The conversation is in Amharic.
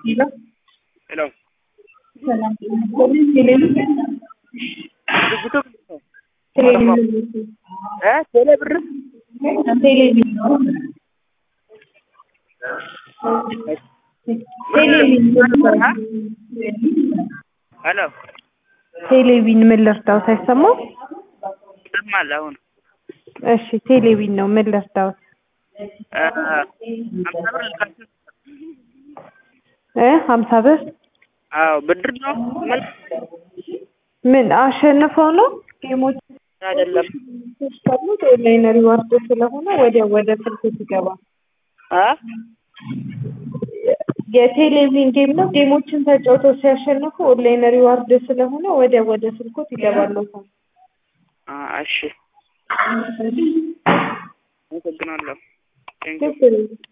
ሄሎ ሄሎ ሰላም ቴሌቪዥን ድርጅቱ ቴሌቪዥን እ ቴሌ ብር ቴሌቪዥን ነው ቴሌቪዥን ሄሎ ቴሌቪዥን ምን ልርዳዎት? አይሰማም? ይሰማል አሁን እሺ ቴሌቪዥን ነው ምን ልርዳዎት? እ አምሳ ብር ልካችሁ እ ሀምሳ ብር አዎ ብድር ነው ምን ምን አሸንፈው ነው ጌሞች አይደለም ካሉት ኦንላይን ሪዋርድ ስለሆነ ወዲያው ወደ ስልክ ይገባል። አ የቴሌቪዥን ጌም ነው። ጌሞችን ተጫውተው ሲያሸንፉ ኦንላይን ሪዋርድ ስለሆነ ወዲያው ወደ ስልኮት ይገባለታል። አ እሺ አመሰግናለሁ ቴንክ ችግር የለም።